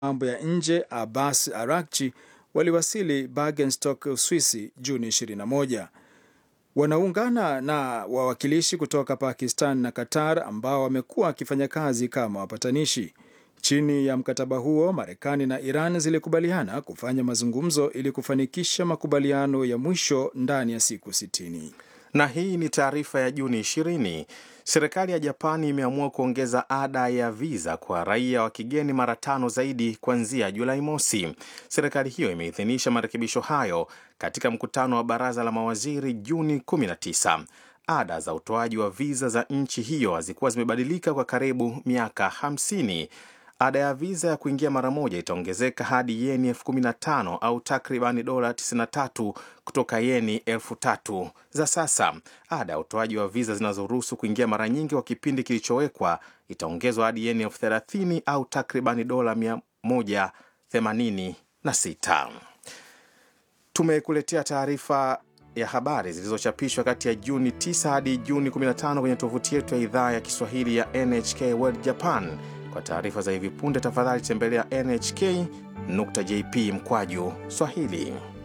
mambo ya nje Abbas Arakchi waliwasili Bergenstock, Uswisi Juni 21. Wanaungana na wawakilishi kutoka Pakistan na Qatar ambao wamekuwa wakifanya kazi kama wapatanishi. Chini ya mkataba huo, Marekani na Iran zilikubaliana kufanya mazungumzo ili kufanikisha makubaliano ya mwisho ndani ya siku 60. Na hii ni taarifa ya Juni 20. Serikali ya Japani imeamua kuongeza ada ya viza kwa raia wa kigeni mara tano zaidi kuanzia Julai mosi. Serikali hiyo imeidhinisha marekebisho hayo katika mkutano wa baraza la mawaziri Juni 19. Ada za utoaji wa viza za nchi hiyo hazikuwa zimebadilika kwa karibu miaka 50. Ada ya viza ya kuingia mara moja itaongezeka hadi yeni elfu kumi na tano au takribani dola 93 kutoka yeni elfu tatu za sasa. Ada ya utoaji wa viza zinazoruhusu kuingia mara nyingi kwa kipindi kilichowekwa itaongezwa hadi yeni elfu thelathini au takribani dola 186. Tumekuletea taarifa ya habari zilizochapishwa kati ya Juni 9 hadi Juni 15 kwenye tovuti yetu ya idhaa ya Kiswahili ya NHK World Japan. Kwa taarifa za hivi punde, tafadhali tembelea nhk.jp mkwaju Swahili.